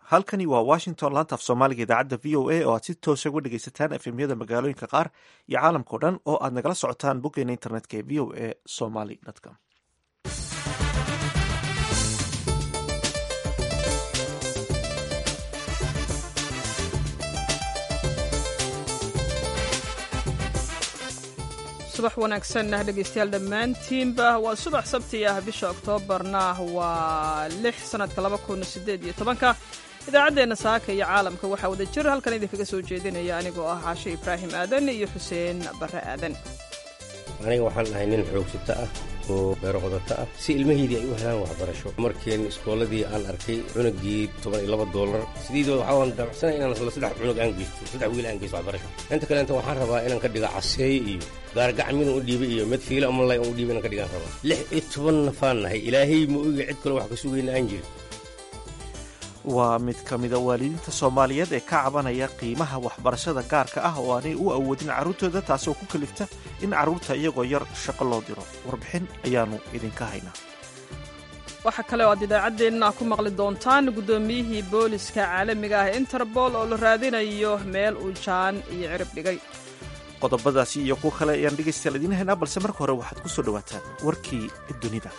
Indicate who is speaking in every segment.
Speaker 1: halkani waa washington laanta af soomaaliga idaacadda v o a oo aad si toosa uga dhegaysataan efemyada magaalooyinka qaar iyo caalamkao dhan oo aad nagala socotaan boggeena internetka ee v o a somaly com
Speaker 2: subax wanaagsan dhegeystayaal dhammaantiinba waa subax sabti ah bisha oktoobarna waa lix sanadka laba kun sideed iyo tobanka idaacaddeenna saaka iyo caalamka waxaa wada jir halkan idinkaga soo jeedinaya anigoo ah caashe ibraahim aadan iyo xuseen barre aadan
Speaker 3: aniga waxaan ahay nin xoogsata ah oo beero qodato ah si ilmahaydii ay u helaan waxbarasho markiin iskooladii aan arkay cunugii toban iyo laba doolar sidiido waxaan damacsanay inaan isla saddex cunug aan geysto saddex wiil aan geysto waxbarasho inta kale inta waxaan rabaa inaan ka dhiga caseey iyo gaargacmin u dhiibay iyo mid fiila amalay u dhiibay inaan ka dhigaan rabaa lix iyo toban nafaan nahay ilaahay ma oga cid kale wax ka sugayna aan jirin
Speaker 1: waa mid ka mida waalidiinta soomaaliyeed ee ka cabanaya qiimaha waxbarashada gaarka ah oo aanay u awoodin carruurtooda taasoo ku kalifta in carruurta iyagoo yar shaqo loo diro warbixin ayaannu idinka haynaa
Speaker 2: waxaa kale oo aad idaacaddeenna ku maqli doontaan guddoomiyihii booliska caalamiga ah interbol oo la raadinayo meel uu jaan iyo cirib dhigay
Speaker 1: qodobadaasi iyo kuwo kale ayaan dhegaystayaal idiin haynaa balse marka hore waxaad ku soo dhowaataan warkii dunida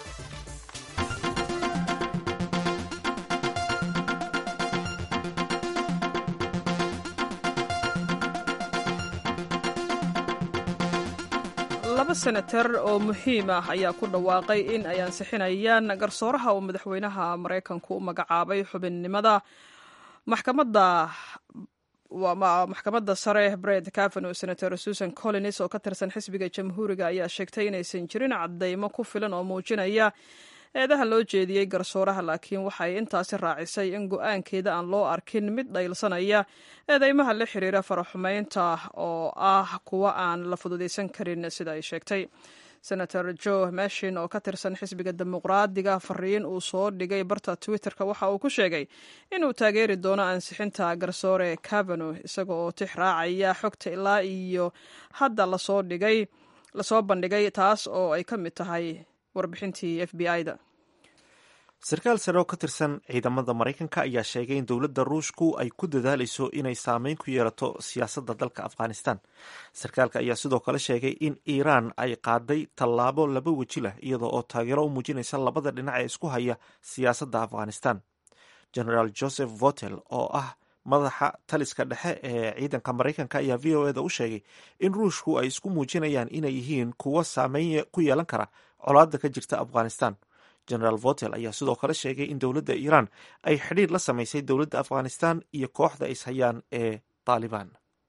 Speaker 2: laba senatar oo muhiim ah ayaa ku dhawaaqay in ay ansixinayaan garsooraha uu madaxweynaha maraykanku u magacaabay xubinnimada maxkamadda maxkamadda sare bred cavano senator susan collins oo ka tirsan xisbiga jamhuuriga ayaa sheegtay inaysan jirin cadeymo ku filan oo muujinaya eedaha loo jeediyey garsooraha laakiin waxay intaasi raacisay in go-aankeeda aan loo arkin mid dhaylsanaya eedeymaha la xiriira faraxumeynta oo ah kuwa aan la fududaysan karin sida ay sheegtay senator joe mashin oo ka tirsan xisbiga dimuqraadiga fariin uu soo dhigay barta twitterka waxa uu ku sheegay inuu taageeri doono ansixinta garsoore cavano isaga oo tix raacaya xogta ilaa iyo hadda lasoo dhigay lasoo bandhigay taas oo ay ka mid tahay warbixintii f b i-da
Speaker 1: sarkaal sare oo ka tirsan ciidamada maraykanka ayaa sheegay in dowladda ruushku ay ku dadaalayso inay saameyn ku yeelato siyaasadda dalka afghanistan sarkaalka ayaa sidoo kale sheegay in iiraan ay qaaday tallaabo laba weji leh iyadoo oo taageero u muujinaysa labada dhinac ee isku haya siyaasadda afghanistan generaal joseph votel oo ah madaxa taliska dhexe ee ciidanka maraykanka ayaa v o eda u sheegay in ruushku ay isku muujinayaan inay yihiin kuwo saameyn ku yeelan kara colaadda ka jirta afghanistan generaal votel ayaa sidoo kale sheegay in dowladda iiraan ay xidhiir la samaysay dowladda afghanistan iyo kooxda ishayaan ee taalibaan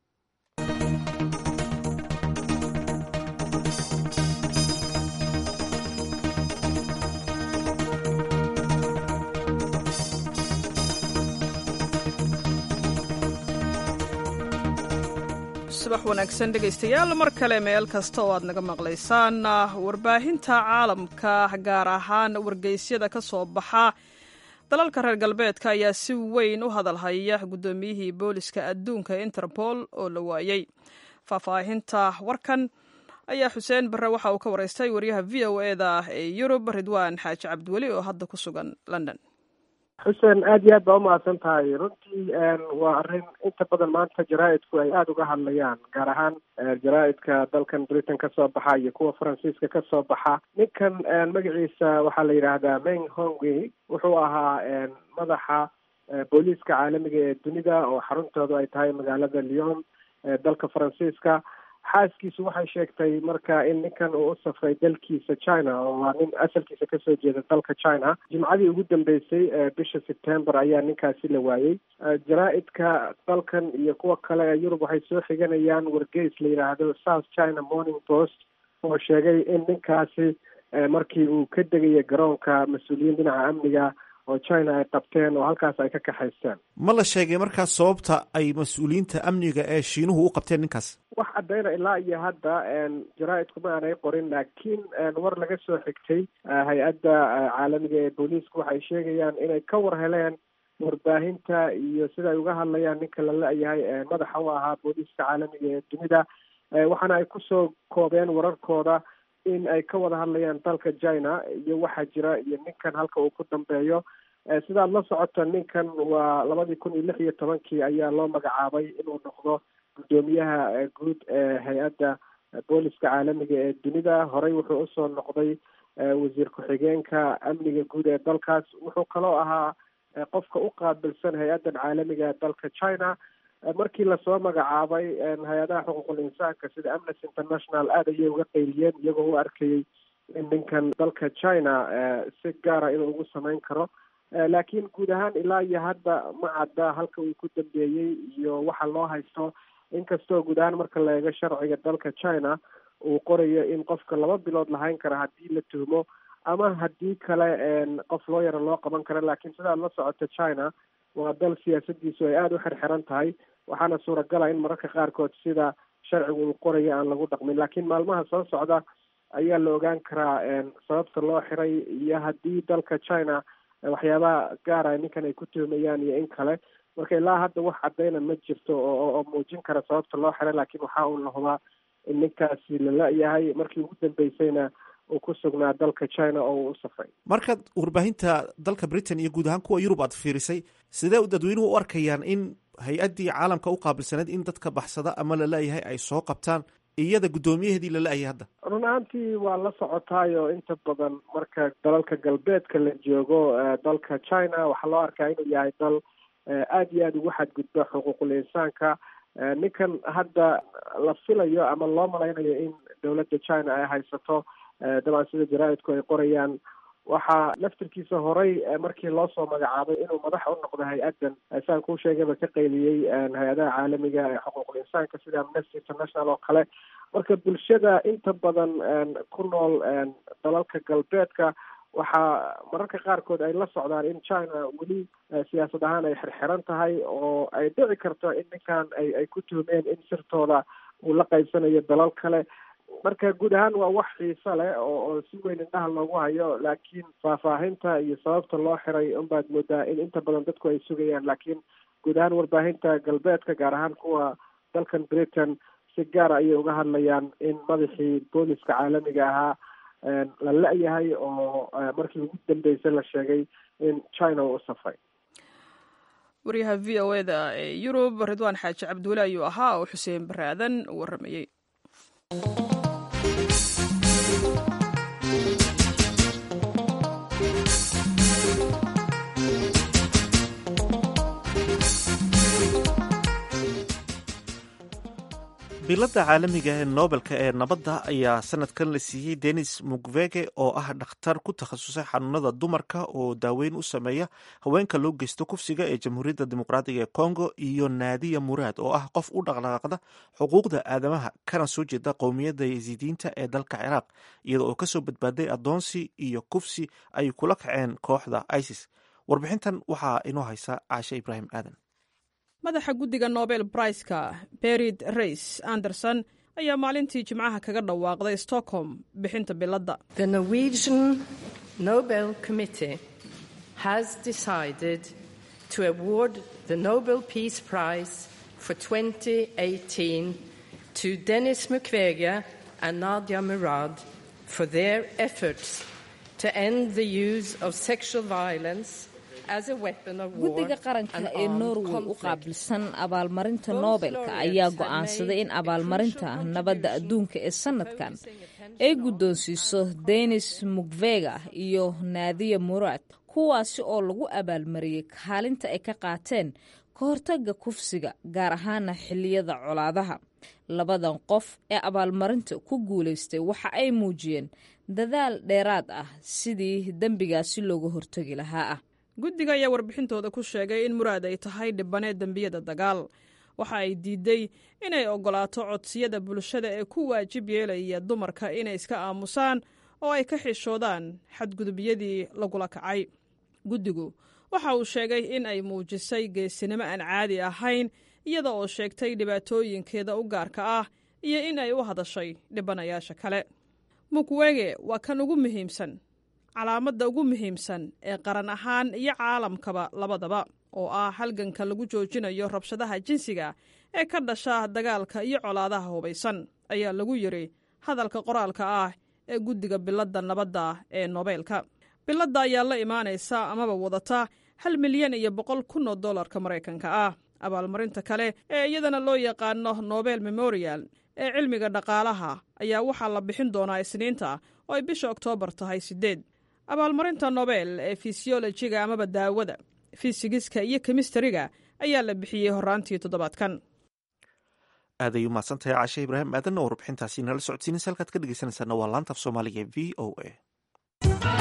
Speaker 2: subax wanaagsan dhegaystayaal mar kale meel kasta oo aad naga maqlaysaan warbaahinta caalamka gaar ahaan wargeysyada ka soo baxa dalalka reer galbeedka ayaa si weyn u hadalhaya guddoomiyihii booliska adduunka interpol oo la waayey faahfaahinta warkan ayaa xuseen barre waxa uu ka waraystay wariyaha v o eda ee yurub ridwaan xaaji cabdiweli oo hadda ku sugan london
Speaker 4: xuseen aada iyo aad baa umahadsan tahay runtii waa arrin inta badan maanta jaraa-idku ay aada uga hadlayaan gaar ahaan jaraa-idka dalkan britain kasoo baxa iyo kuwa faransiiska kasoo baxa ninkan magaciisa waxaa la yidhaahdaa meng hongwey wuxuu ahaa madaxa booliiska caalamiga ee dunida oo xaruntoodu ay tahay magaalada lyon dalka faransiiska xaaskiisu waxay sheegtay marka in ninkan uu u safray dalkiisa china oo waa nin asalkiisa kasoo jeeda dalka china jimcadii ugu dambeysay bisha september ayaa ninkaasi la waayey jaraa-idka dalkan iyo kuwa kale ee yurub waxay soo xiganayaan wargeys la yidhaahdo south china morning post oo sheegay in ninkaasi markii uu ka degaya garoonka mas-uuliyiin dhinaca amniga oo china ay qabteen oo halkaas ay ka kaxaysteen
Speaker 1: ma la sheegay markaas sababta ay mas-uuliyiinta amniga ee shiinuhu u qabteen ninkaas
Speaker 4: wax caddayna ilaa iyo hadda jaraa-idku ma aanay qorin laakiin war laga soo xigtay hay-adda caalamiga ee booliisku waxay sheegayaan inay ka war heleen warbaahinta iyo sida ay uga hadlayaan ninka la la-yahay madaxa u ahaa booliiska caalamiga ee dunida waxaana ay kusoo koobeen wararkooda in ay ka wada hadlayaan dalka china iyo waxaa jira iyo ninkan halka uu ku dambeeyo sidaad la socota ninkan waa labadii kun iyo lix iyo tobankii ayaa loo magacaabay inuu noqdo guddoomiyaha guud ee hay-adda booliska caalamiga ee dunida horey wuxuu usoo noqday wasiir ku-xigeenka amniga guud ee dalkaas wuxuu kaloo ahaa qofka u qaabilsan hay-addan caalamiga ee dalka china markii lasoo magacaabay hay-adaha xuquuqul insaanka sida amnesty international aada ayay uga qeyliyeen iyagoo u arkayay in ninkan dalka china si gaara inuu ugu sameyn karo laakiin guud ahaan ilaa iyo hadda ma cadda halka uu ku dambeeyey iyo waxa loo haysto inkastoo guud ahaan marka la eego sharciga dalka china uu qorayo in qofka laba bilood lahayn kara haddii la tuhmo ama haddii kale qof loo yaro loo qaban karo laakiin sidaad la socota china waa dal siyaasadiisu ay aada u xirxiran tahay waxaana suuragala in mararka qaarkood sida sharcigu uu qorayo aan lagu dhaqmin laakiin maalmaha soo socda ayaa la ogaan karaa sababta loo xiray iyo haddii dalka china waxyaabaha gaara ninkan ay ku tuhmayaan iyo in kale marka ilaa hadda wax caddayna ma jirto oo muujin kara sababta loo xiray laakiin waxa uu la hubaa in ninkaasi la la-yahay markii ugu dambeysayna uu ku sugnaa dalka china oo uu u safray
Speaker 1: markaad warbaahinta dalka britain iyo guud ahaan kuwa yurub aad fiirisay sidee dadweynuhu u arkayaan in hay-addii caalamka u qaabilsaneyd in dadka baxsada ama la la-yahay ay soo qabtaan iyada guddoomiyaheedii la la-yahay hadda
Speaker 4: run ahaantii waa la socotaayo inta badan marka dalalka galbeedka la joogo dalka china waxaa loo arkaa inuu yahay dal aada iyo aada ugu xadgudba xuquuqul insaanka ninkan hadda la filayo ama loo malaynayo in dowladda china ay haysato dabcan sida jaraa-idku ay qorayaan waxaa laftirkiisa horey markii loo soo magacaabay inuu madax u noqdo hay-addan saan kuu sheegayba ka qayliyey hay-adaha caalamiga ee xuquuqul insaanka sida amnesty international oo kale marka bulshada inta badan ku nool dalalka galbeedka waxaa mararka qaarkood ay la socdaan in china weli siyaasad ahaan ay xirxiran tahay oo ay dhici karto in ninkan ay ay ku tuhmeen in sirtooda uu la qaybsanayo dalal kale marka guud ahaan waa wax xiiso leh oo oo si weyn indhaha loogu hayo laakiin faahfaahinta iyo sababta loo xiray unbaad moodaa in inta badan dadku ay sugayaan laakiin guud ahaan warbaahinta galbeedka gaar ahaan kuwa dalkan britain si gaara ayay uga hadlayaan in madaxii booliska caalamiga ahaa la la-yahay oo markii ugu dambeysay la sheegay in china uu u safray
Speaker 2: waryaha v o e da ee yurub ridwaan xaaji cabduule ayuu ahaa oo xuseen baraadan waramayey
Speaker 1: biladda caalamiga ee nobelka ee nabadda ayaa sanadkan la siiyey denis mukvege oo ah dhakhtar ku takhasusay xanuunada dumarka oo daaweyn u sameeya haweenka loo geysto kufsiga ee jamhuuriyadda dimuqraatiga ee congo iyo naadiya muraad oo ah qof u dhaqdhaqaaqda xuquuqda aadamaha kana soo jeeda qowmiyadda yasiidiinta ee dalka ciraaq iyada oo kasoo badbaaday adoonsi iyo kufsi ay kula kaceen kooxda isis warbixintan waxaa inoo haysa caashe ibraahim aadan
Speaker 2: madaxa guddiga nobel braiska berid rays anderson ayaa maalintii jimcaha kaga dhawaaqday stockholm bixinta biladda
Speaker 5: The Norwegian Nobel Committee has decided to award the Nobel Peace Prize for 2018 to Denis Mukwege and Nadia Murad for their efforts to end the use of sexual violence as a weapon of war
Speaker 6: guddiga qaranka
Speaker 5: and
Speaker 6: ee
Speaker 5: armed
Speaker 6: norway u
Speaker 5: conflict.
Speaker 6: qaabilsan abaalmarinta nobelka ayaa go'aansaday in abaalmarinta nabadda adduunka ee sanadkan ay guddoonsiiso denis mukvega iyo naadiya murad kuwaasi oo lagu abaalmariyey kaalinta ay ka qaateen ka hortagga kufsiga gaar ahaana xilliyada colaadaha labadan qof ee abaalmarinta ku guulaystay waxa ay muujiyeen dadaal dheeraad ah sidii dembigaasi looga hortagi lahaa ah
Speaker 2: guddiga ayaa warbixintooda ku sheegay in muraad ay tahay dhibaneed dembiyada dagaal waxa ay diiday inay oggolaato codsiyada bulshada ee ku waajib yeelaya dumarka inay iska aamusaan oo ay ka xishoodaan xadgudubyadii lagula kacay guddigu waxa uu sheegay in ay muujisay geesinimo aan caadi ahayn iyada oo sheegtay dhibaatooyinkeeda u gaarka ah iyo in ay u hadashay dhibanayaasha kale mukwege waa kan ugu muhiimsan calaamadda ugu muhiimsan ee qaran ahaan iyo caalamkaba labadaba oo ah halganka lagu joojinayo rabshadaha jinsiga ee ka dhasha dagaalka iyo colaadaha hubaysan ayaa lagu yidhi hadalka qoraalka ah ee guddiga biladda nabadda ee nobeelka biladda ayaa la imaanaysa amaba wadata hal milyan iyo boqol kun oo dollarka maraykanka ah abaalmarinta kale ee iyadana loo yaqaano nobel memorial ee cilmiga dhaqaalaha ayaa waxaa la bixin doonaa isniinta oo ay bisha oktoobar tahay siddeed abaalmarinta nobel ee fisiolojiga amaba daawada fisigiska iyo kemistariga ayaa la bixiyey horaantii toddobaadkan
Speaker 1: aad ay umahadsan tahay caashe ibraahim aadan oo warbixintaasi nala socodsiinaysa halkaad ka dhegeysanaysaana waa laanta af soomaaliga e v o a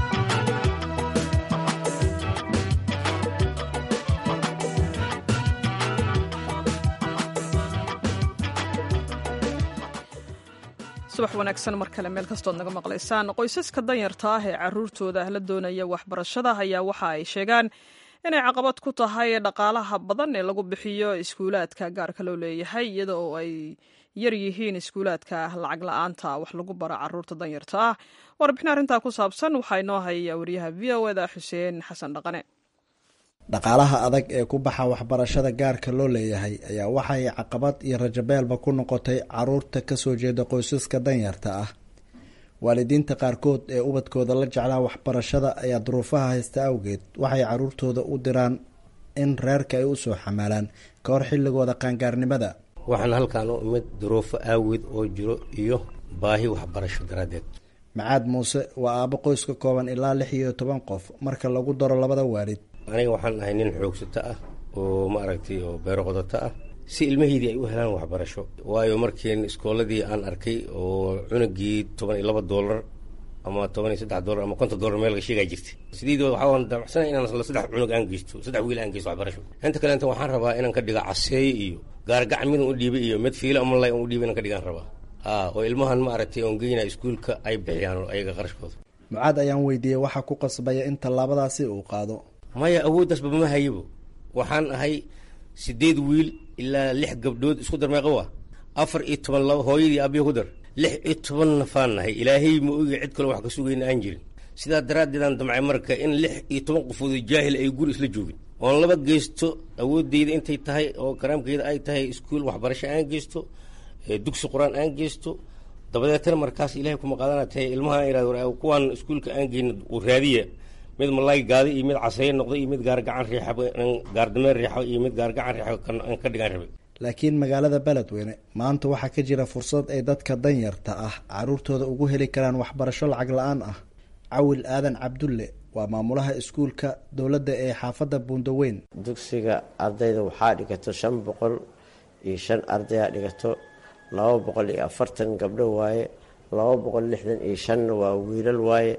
Speaker 2: subax wanaagsan mar kale meel kastood naga maqlaysaan qoysaska danyarta ah ee caruurtooda la doonaya waxbarashada ayaa waxa ay sheegaan inay caqabad ku tahay dhaqaalaha badan ee lagu bixiyo iskuulaadka gaarka loo leeyahay iyada oo ay yar yihiin iskuulaadka lacag la-aanta wax lagu baro caruurta danyarta ah warbixin arrintaa ku saabsan waxaa inoo hayaya wariyaha v o eda xuseen xasan dhaqane
Speaker 7: dhaqaalaha adag ee ku baxa waxbarashada gaarka loo leeyahay ayaa waxay caqabad iyo rajabeelba ku noqotay caruurta kasoo jeeda qoysaska danyarta ah waalidiinta qaarkood ee ubadkooda la jeclaa waxbarashada ayaa duruufaha haysta awgeed waxay caruurtooda u diraan in reerka ay usoo xamaalaan ka hor xilligooda qaangaarnimada
Speaker 3: waxaan halkaan u imid duruufo aaweed oo jiro iyo baahi waxbarasho daraaddeed
Speaker 7: macaad muuse waa aabo qoys ka kooban ilaa lix iyo toban qof marka lagu daro labada waalid
Speaker 3: aniga waxaan ahay nin xoogsato ah oo maaragtay oo beero qodato ah si ilmahaydii ay u helaan waxbarasho waayo markiin iskooladii aan arkay oo cunugii toban iyo laba doolar ama toban iyo saddex doolar ama konton doolar meel laga sheegaa jirtay sideedii waxaan damacsanay inaan la saddex cunug aan geysto saddex wiil aan geysto waxbarasho inta kale inta waxaan rabaa inaan ka dhiga caseeye iyo gaargacan midaan u dhiibay iyo mid fiilo ama lay aan u dhiibay inaan ka dhigaan rabaa haa oo ilmahan maaragtay oon geynaa iskuulka ay bixiyaan ayaga qarashkooda
Speaker 7: mucaad ayaan weydiiyey waxaa ku qasbaya in tallaabadaasi uu qaado
Speaker 3: maya awooddaasba ma hayabo waxaan ahay sideed wiil ilaa lix gabdhood isku dar meeqa waa afar iyo toban laba hooyadii abiya ku dar lix iyo toban nafaan nahay ilaahay ma ogi cid kale wax ka sugayna aan jirin sidaa daraaddeedaan damcay marka in lix iyo toban qofood jaahil ay guri isla joogin oon laba geysto awooddeyda intay tahay oo karaamkeyda ay tahay iskuul waxbarasho aan geysto dugsi qur-aan aan geysto dabadeetana markaas ilahay kuma qaadana tahay ilmaha irad kuwaan iskuulka aan geyno raadiya mid malay gaadi iyo mid caseeye noqdo iyo mid gaargacan riixab gaardameen riixo iyo mid gaargacan riixo aan ka dhigaan rabay
Speaker 7: laakiin magaalada beledweyne maanta waxaa ka jira fursad ay dadka danyarta ah caruurtooda ugu heli karaan waxbarasho lacag la-aan ah cawil aadan cabdulle waa maamulaha iskuulka dowladda ee xaafadda buundaweyn
Speaker 8: dugsiga ardayda waxaa dhigato shan boqol iyo shan ardayaa dhigato laba boqol iyo afartan gabdho waaye laba boqol lixdan iyo shanna waa wiilal waaye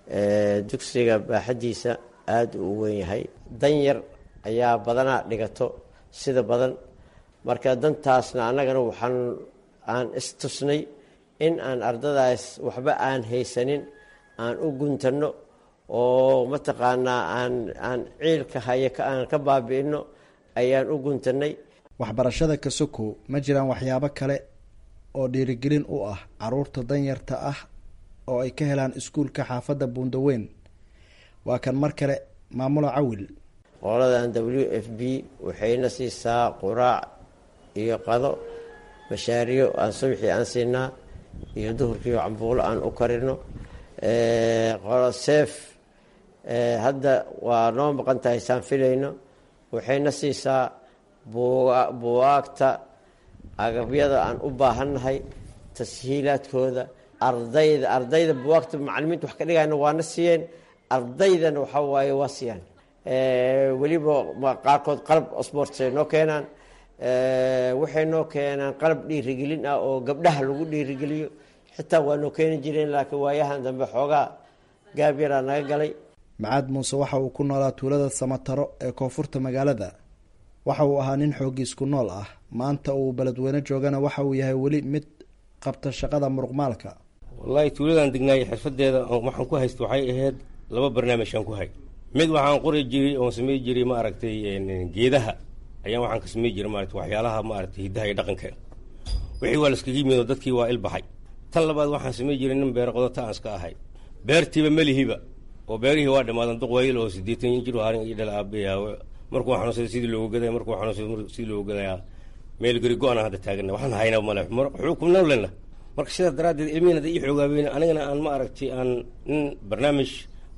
Speaker 8: dugsiga baaxadiisa aada uu weyn yahay danyar ayaa badanaa dhigato sida badan marka dantaasna annagana waxaan aan istusnay in aan ardadaas waxba aan haysanin aan u guntanno oo mataqaanaa aan aan ciilka haya aan ka baabi'ino ayaan u guntannay
Speaker 7: waxbarashada kasoko ma jiraan waxyaabo kale oo dhiirigelin u ah caruurta danyarta ah oo ay ka helaan iskuulka xaafadda buundaweyn waa kan mar kale maamula cawil
Speaker 8: qoladan w f b waxayna siisaa quraac iyo qado mashaariyo aan subxii aan siinaa iyo duhurkiio cambuulo aan u karino qolo seef hadda waa noo maqan tahay saan filayno waxayna siisaa buwaagta agabyada aan u baahannahay tashiilaadkooda ardayda ardayda buwaagta macalimiinta wax ka dhigayna waana siiyeen ardaydana waxaa waaye waa siiyaan weliba qaarkood qalab sports ay noo keenaan waxay noo keenaan qalab dhiirigelin ah oo gabdhaha lagu dhiirigeliyo xitaa waa noo keeni jireen laakiin waayahan dambe xoogaa gaab yaraa naga galay
Speaker 7: macaad muuse waxa uu ku noolaa tuulada samataro ee koonfurta magaalada waxa uu ahaa nin xoogiis ku nool ah maanta uu beledweyne joogana waxa uu yahay weli mid qabta shaqada muruqmaalka
Speaker 3: wallaahi tuuladaan degnaayay xirfadeeda waxaan ku haysta waxay ahayd laba barnaamijaan ku hay mid waxaan qori jiray oon samey jiray ma aragtay geedaha ayaan waxaan ka samey jiray maarata waxyaalaha maaragtay hiddaha iyo dhaqanka wixii waa laskaga yimid oo dadkii waa ilbaxay tan labaad waxaan samey jiray nin beero qodata aan iska ahay beertiiba melihiba oo beerihii waa dhamaadan duq wayl oo siddeetan jir harin iyo dhal aabayaa markuu xanuunsaday sidii loogu gadaya markuu xanuunsaday sidii loogu gadayaa meel gari go-ana hadda taagana waxaan haynaa male xukumnaan lena marka sidaas daraaddeed ilmihin hadda ii xoogaabeyn anigana aan ma aragtay aan nin barnaamij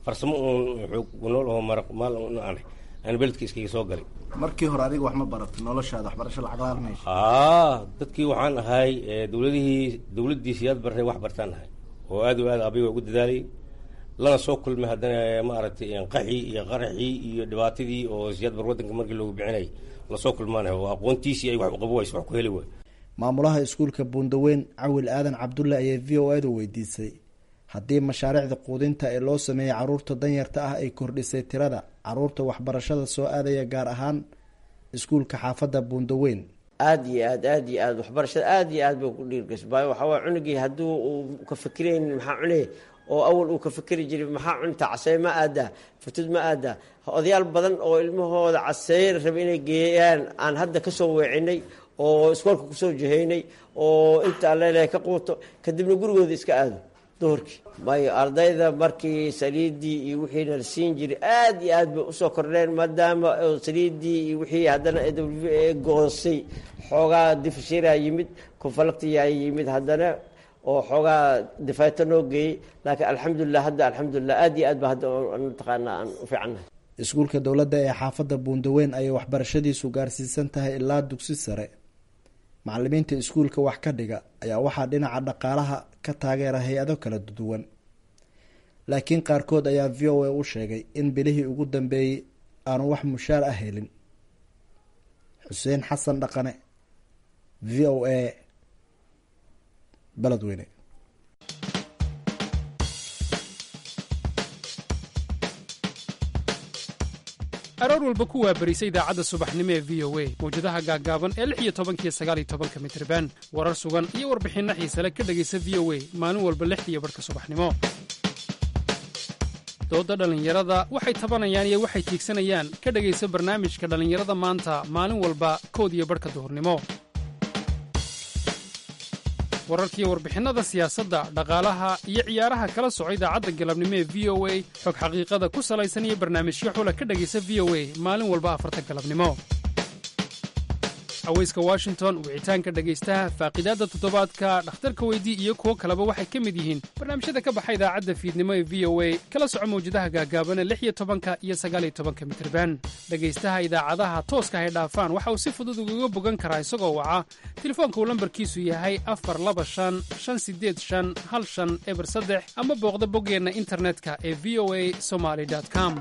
Speaker 3: farsamo uun xoog nool oo maraq maal un aan aan beledka iskaga soo galay
Speaker 7: markii hore adiga wax ma barato noloshaada waxbarasho lacag la harmayso
Speaker 3: aa dadkii waxaan ahay dowladihii dowladdii siyaad bartay wax bartaan ahay oo aad o aad abiga ugu dadaalay lana soo kulmay haddana maaragtay qaxii iyo qaraxii iyo dhibaatadii oo siyaad bar waddanka markii loogu bixinay lasoo kulmaanay oo aqoontiisii ay wax u qabo wayso wax ku heli waay
Speaker 7: maamulaha iskuulka buundaweyn cawil aadan cabdulle ayay v o edu weydiisay haddii mashaariicda quudinta ee loo sameeyey caruurta danyarta ah ay kordhisay tirada caruurta waxbarashada soo aadaya gaar ahaan iskuulka xaafadda buundaweyn
Speaker 8: aada iyo aad aada iyo aad waxbarashada aada iyo aad bay ku dhiirgasho baayo waxaa waay cunugii haddii uu ka fikirayn maxaa cunay oo awal uu ka fikeri jiray maxaa cunta casey ma aadaa futud ma aadaa odayaal badan oo ilmahooda caseyr raba inay geeyaan aan hadda kasoo weecinay oo iskoolka kusoo jihaynay oo inta allele ka quuto kadibna gurigooda iska aado duhurkii mayo ardayda markii saliiddii iyo wixiina la siin jiray aad iyo aad bay usoo kordheen maadaama saliiddii iyo wixii haddana w a goonsay xoogaa difshiraa yimid konfalaktiyaa yimid haddana oo xoogaa difayto noo geeyey laakiin alxamdulilah hadda alxamdulilah aad iyo aad ba hadda mataqaana aan u fiicannahay
Speaker 7: iskuulka dowladda ee xaafadda buundaweyn ayay waxbarashadiisu gaarsiisan tahay ilaa dugsi sare macalimiinta iskuulka wax ka dhiga ayaa waxaa dhinaca dhaqaalaha ka taageera hay-ado kala duwan laakiin qaarkood ayaa v o a u sheegay in bilihii ugu dambeeyey aanu wax mushaar ah helin xuseen xasan dhaqane v o a beledweyne
Speaker 9: aroor walba ku waabarisa idaacadda subaxnimo ee v o a mawjadaha gaaggaaban ee lix iyo tobankiyo sagaal iyo tobanka mitriban warar sugan iyo warbixinno xiisale ka dhegaysa v o a maalin walba lixdiiyo barhka subaxnimo doodda dhallinyarada waxay tabanayaan iyo waxay tiigsanayaan ka dhegaysa barnaamijka dhallinyarada maanta maalin walba kood iyo barhka duhurnimo wararkiiyo warbixinnada siyaasadda dhaqaalaha iyo ciyaaraha kala soco idaacadda galabnimo ee v o a xog xaqiiqada ku salaysan iyo barnaamijyo xula ka dhegaysa v o a maalin walba afarta galabnimo haweyska washington wicitaanka dhegaystaha faaqidaadda toddobaadka dhakhtarka weydii iyo kuwo kaleba waxay ka mid yihiin barnaamijyada ka baxa idaacadda fiidnimo ee v o a kala soco mawjadaha gaagaabana lix iyo tobanka iyo sagaal iyo tobanka mitriban dhegaystaha idaacadaha tooska hay dhaafaan waxa uu si fudud ugaga bogan karaa isagoo waca telefoonka uu lambarkiisu yahay afar laba shan shan sideed shan hal shan eber saddex ama booqda boggeenna internetka ee v o a somaly com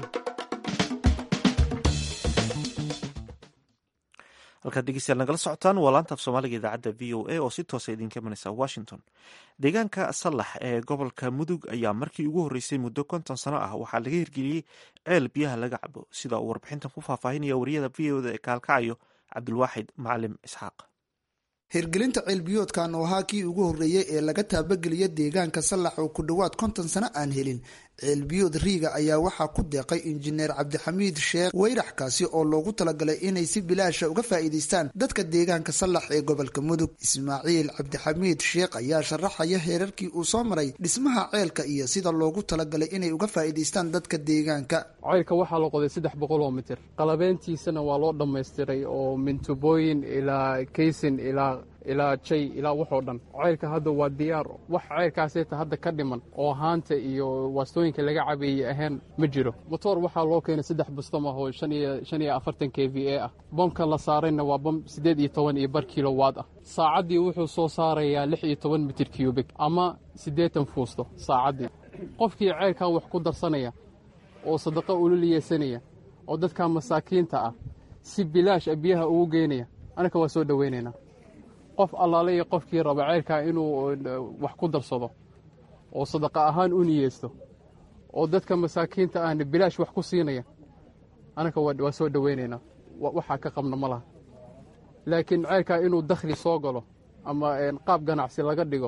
Speaker 1: halkaad dhegeystayaal nagala socotaan waa laanta af soomaaliga idaacadda v o a oo si toosa idinka imanaysa washington deegaanka sallax ee gobolka mudug ayaa markii ugu horreysay muddo konton sano ah waxaa laga hirgeliyey ceel biyaha laga cabo sida uu warbixintan ku faahfaahinaya wariyada v o da ee kaalkacayo cabdulwaaxid macalim isxaaq
Speaker 10: hirgelinta ceelbiyoodkan oo ahaa kii ugu horreeyey ee laga taabageliya deegaanka sallax oo ku dhowaad konton sano aan helin ceelbiyood riiga ayaa waxaa ku deeqay injineer cabdixamiid sheekh weyrax kaasi oo loogu talagalay inay si bilaasha uga faa'iidaystaan dadka deegaanka sallax ee gobolka mudug ismaaciil cabdixamiid sheekh ayaa sharaxaya heerarkii uu soo maray dhismaha ceelka iyo sida loogu talagalay inay uga faa'iidaystaan dadka deegaanka
Speaker 11: ceylka waxaa la qoday saddex boqol oo mitir qalabeyntiisana waa loo dhammaystiray oo mintubooyin ilaa kaysin ilaa ilaa jay ilaa waxoo dhan ceylka hadda waa diyaar wax ceylkaaseta hadda ka dhiman oo haanta iyo waastooyinka laga cabeeyey ahayn ma jiro motoor waxaa loo keenay saddex bustam ah oo shan iyo afartan k v a ah bomka la saarayna waa bom siddeed iyo toban iyo bar kilowaad ah saacaddii wuxuu soo saarayaa lix iyo toban mitir cubik ama siddeetan fuusto saacaddii qofkii ceylkan wax ku darsanaya oo sadaqo ululiyeysanaya oo dadka masaakiinta ah si bilaash a biyaha ugu geynaya anaka waa soo dhoweynaynaa qof allaale iyo qofkii raba ceylkaa inuu wax ku darsado oo sadaqa ahaan u niyeysto oo dadka masaakiinta ahna bilaash wax ku siinaya anaka waa soo dhoweynaynaa waxaa ka qabna ma laha laakiin ceylkaa inuu dakhli soo galo ama qaab ganacsi laga dhigo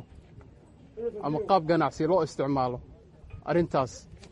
Speaker 11: ama qaab ganacsi loo isticmaalo arrintaas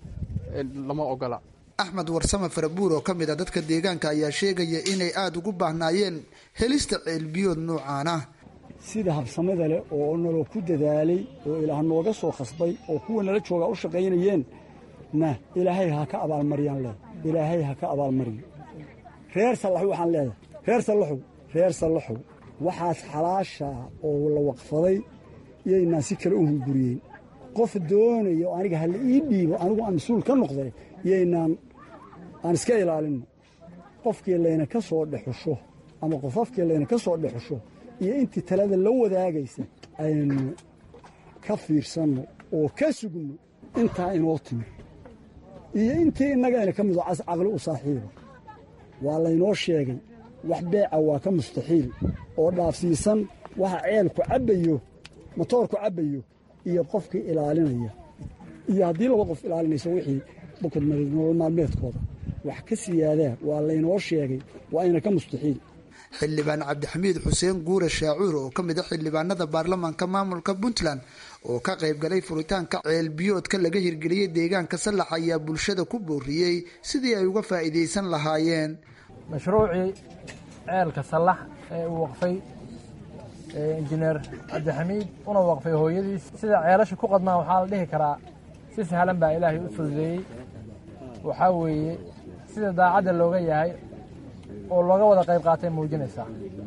Speaker 11: lama ogola
Speaker 10: axmed warsame farabuur oo ka mid a dadka deegaanka ayaa sheegaya inay aada ugu baahnaayeen helista ceelbiyood nuucaan ah
Speaker 12: sida habsamada leh oo naloo ku dadaalay oo ilaah nooga soo khasbay oo kuwa nala joogaa u shaqaynayeen na ilaahay ha ka abaalmariyaan leh ilaahay ha ka abaalmariyo reer sallaxow waxaan leedahay reer sallaxow reer sallaxow waxaas xalaasha oo la waqfaday iyaynaan si kale u hunguriyeen qof doonaya oo aniga hala ii dhiibo anigu aan mas-uul ka noqday yaynaan aan iska ilaalinno qofkii layna ka soo dhexusho ama qofafkii layna ka soo dhexusho iyo intii talada la wadaagaysa aynu ka fiirsanno oo ka sugno intaa inoo timi iyo intii innagayna ka mido cas caqli u saaxiiba waa laynoo sheegay wax beeca waa ka mustaxiil oo dhaafsiisan waxa ceelku cabbayo motoorku cabbayo iyo qofkii ilaalinaya iyo haddii laba qof ilaalinayso wixii bukad nolol maalmeedkooda wax ka siyaadaa waa laynoo sheegay waa ayna ka mustaxiil
Speaker 10: xildhibaan cabdixamiid xuseen guure shaacuur oo ka mid a xildhibaanada baarlamaanka maamulka puntland oo ka qayb galay furitaanka ceelbiyoodka laga hirgeliyey deegaanka sallax ayaa bulshada ku booriyey sidii ay uga faa'iidaysan lahaayeen
Speaker 13: mashruucii ceelka sallax ee uu waqfay injineer cabdixamiid una waqfay hooyadiis sida ceelasha ku qadmaan waxaa la dhihi karaa si sahlan baa ilaahay u fududeeyey waxaa weeye sida daacadda looga yahay oo looga wada qayb qaatay muujinaysaa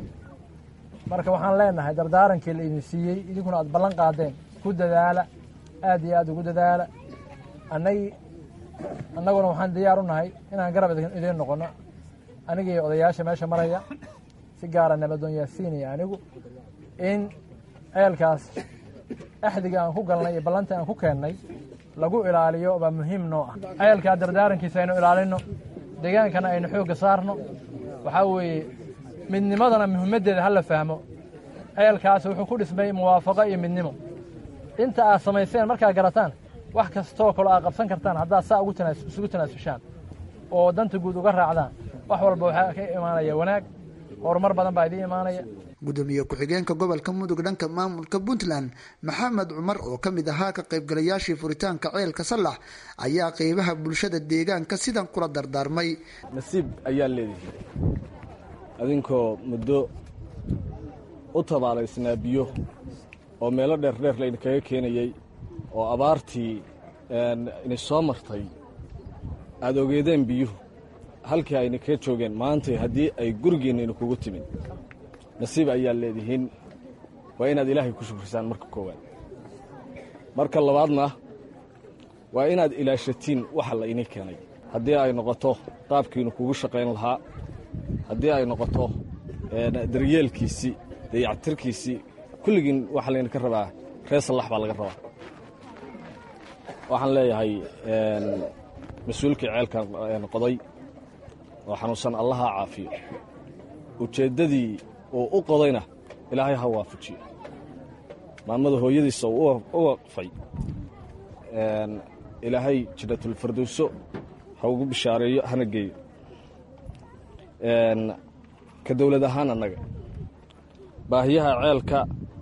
Speaker 13: marka waxaan leenahay dardaarankii la idin siiyey idinkuna aad ballan qaadeen ku dadaala aad iyo aad ugu dadaala annagii annaguna waxaan diyaar u nahay inaan garab idiin noqonno anigii odayaasha meesha maraya si gaara nabadoon yaasiin iyo anigu in ceelkaas axdiga aan ku galnay iyo ballantii aan ku keennay lagu ilaaliyo baa muhiim noo ah ceelkaa dardaarankiisa aynu ilaalinno deegaankana aynu xoogga saarno waxaa weeye midnimadana muhiimaddeeda ha la fahmo ceelkaas wuxuu ku dhismay muwaafaqo iyo midnimo inta aad samayseen markaad garataan wax kastoo kaloo aad qabsan kartaan haddaad saa isugu tanaasushaan oo danta guud uga raacdaan wax walba waxaa ka imaanaya wanaag horumar badan baa idiin imaanaya
Speaker 10: gudoomiye ku-xigeenka gobolka mudug dhanka maamulka puntland maxamed cumar oo ka mid ahaa ka qaybgalayaashii furitaanka ceelka sallax ayaa qeybaha bulshada deegaanka sidan kula dardaarmay
Speaker 14: nasiib ayaa leedihi adinkoo muddo u tabaalaysnaa biyo oo meelo dheerdheer laydinkaga keenayey oo abaartii ini soo martay aad ogeedeen biyuhu halkii ayna kaga joogeen maantay haddii ay gurigiinna idinkugu timid nasiib ayaa leedihiin waa inaad ilaahay ku shukrisaan marka koowaad marka labaadna waa inaad ilaashatiin waxa la inii keenay haddii ay noqoto qaabkiinu kugu shaqayn lahaa haddii ay noqoto daryeelkiisii dayactirkiisii kulligiin waxaa laydinka rabaa reer sallax baa laga rabaa waxaan leeyahay mas-uulkii ceelkan qoday oo xanuunsan allaha caafiyo ujeeddadii uu u qodayna ilaahay ha waafajiyo maamada hooyadiisa uu u waqfay ilaahay jannatulfardowso ha ugu bishaareeyo hana geeyo ka dowlad ahaan annaga baahiyaha ceelka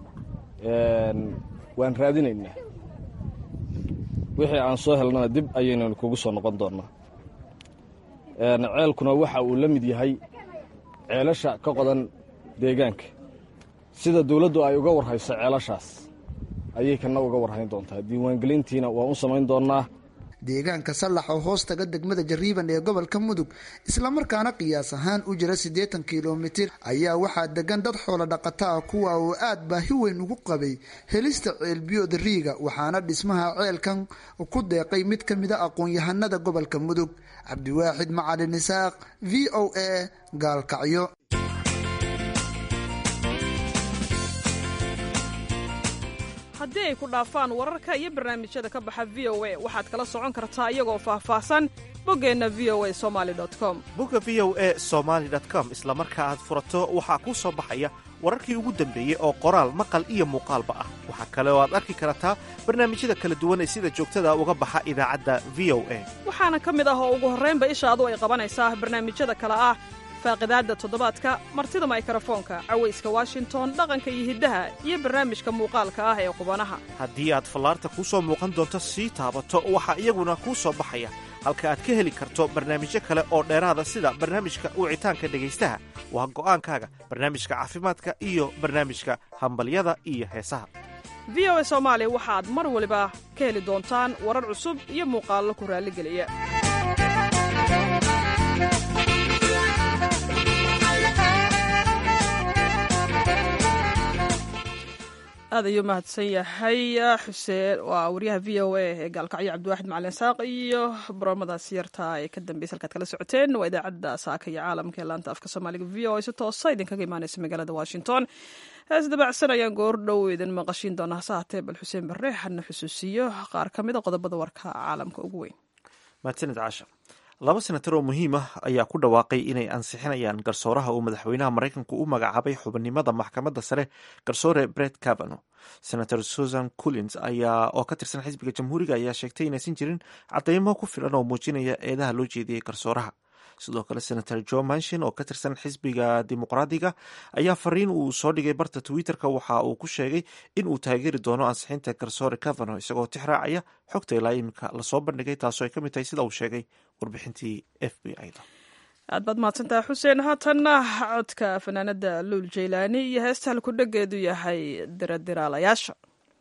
Speaker 14: waan raadinaynaa wixii aan soo helnana dib ayaynanu kugu soo noqon doonnaa ceelkuna waxa uu la mid yahay ceelasha ka qodan deegaanka sida dawladdu ay uga warhayso ceelashaas ayay kana uga warhayn doontaa diiwaangelintiina waan u samayn doonnaa
Speaker 10: deegaanka sallax oo hoos taga degmada jariiban ee gobolka mudug islamarkaana qiyaas ahaan u jira siddeetan kilomitir ayaa waxaa degan dad xoolo dhaqata ah kuwa oo aad baahi weyn ugu qabay helista ceelbiyood riiga waxaana dhismaha ceelkan ku deeqay mid ka mida aqoon-yahanada gobolka mudug cabdiwaaxid macalin isaaq v o a gaalkacyo
Speaker 2: haddii ay ku dhaafaan wararka iyo barnaamijyada ka baxa v o a waxaad kala socon kartaa iyagoo faahfaahsan boggeenna v o a somali com
Speaker 1: bogga v o a somaali com isla marka aad furato waxaa kuu soo baxaya wararkii ugu dambeeyey oo qoraal maqal iyo muuqaalba ah waxaa kale oo aad arki kartaa barnaamijyada kala duwan ee sida joogtada uga baxa idaacadda v o a
Speaker 2: waxaana ka mid ah oo ugu horraynba ishaadu ay qabanaysaa barnaamijyada kale ah faaqidaadda toddobaadka martida maykarafoonka cawayska washington dhaqanka iyo hiddaha iyo barnaamijka muuqaalka ah ee qubanaha
Speaker 1: haddii aad fallaarta kuu soo muuqan doonto sii taabato waxaa iyaguna kuu soo baxaya halka aad ka heli karto barnaamijyo kale oo dheeraada sida barnaamijka wicitaanka dhegaystaha waa go'aankaaga barnaamijka caafimaadka iyo barnaamijka hambalyada iyo heesaha
Speaker 2: v o a soomaali waxaad mar waliba ka heli doontaan warar cusub iyo muuqaallo ku raalligeliya aad ayuu mahadsan yahay xuseen waa wariyaha v o a ee gaalkacyo cabdiwaaxid macalin saaq iyo barnaamadaas yarta ee ka dambeysay halkaad kala socoteen waa idaacadda saaka iyo caalamka ee laanta afka soomaaliga v o a si toosa idinkaga imaaneysa magaalada washington hees dabacsan ayaan goor dhow idin maqashiin doona hase haatee bal xuseen barre hadna xusuusiyo qaar ka mid a qodobada warka caalamka ugu weyn
Speaker 1: mahadsanid caasha laba senatar oo muhiim ah ayaa ku dhawaaqay inay ansixinayaan garsooraha uu madaxweynaha maraykanku u magacaabay xubinimada maxkamadda sare garsoore bret cavano senator susan collins ayaa oo ka tirsan xisbiga jamhuuriga ayaa sheegtay inaysan jirin cadeymo ku filan oo muujinaya eedaha loo jeediyey garsooraha sidoo kale senator joe manshin oo ka tirsan xisbiga dimuqraadiga ayaa fariin uu soo dhigay barta twitter-ka waxa uu ku sheegay in uu taageeri doono ansixinta garsoore cavano isagoo tix raacaya xogta ilaa iminka lasoo bandhigay taasoo ay ka mid tahay sida uu sheegay warbixintii f b i da
Speaker 2: aad baad mahadsantaha xuseen haatanna codka fanaanada luul jaylaani iyo heesta halku dhegeedu yahay diradiraalayaasha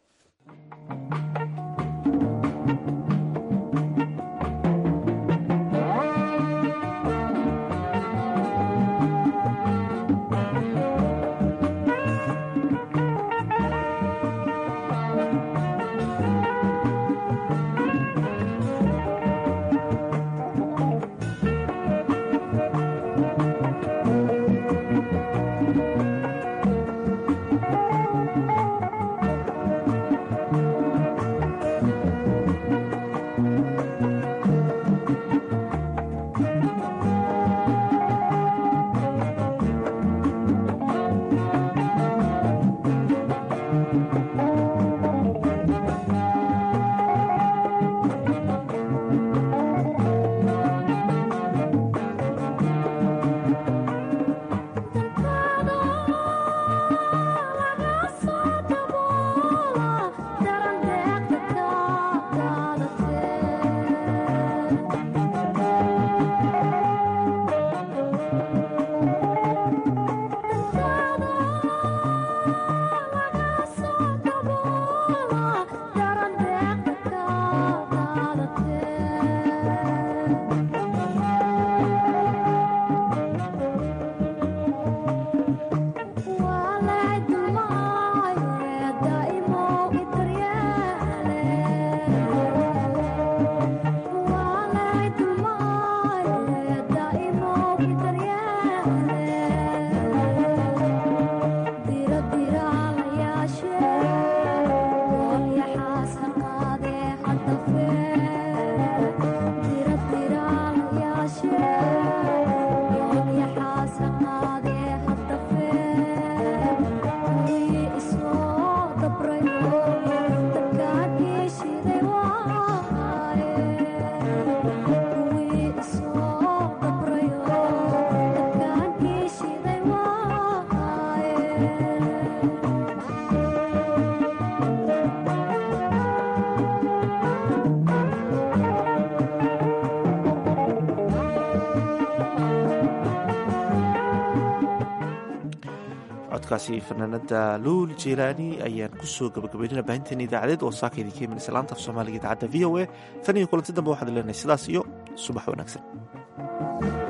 Speaker 1: codkaasi fanaanada luul jilaani ayaan kusoo gabagabaynana baahinteena idaacadeed oo saaka idinka imanaysa laanta af soomaaliga idaacadda v o a tan iyo kulanti dambe waxaad leenahay sidaas iyo subax wanaagsan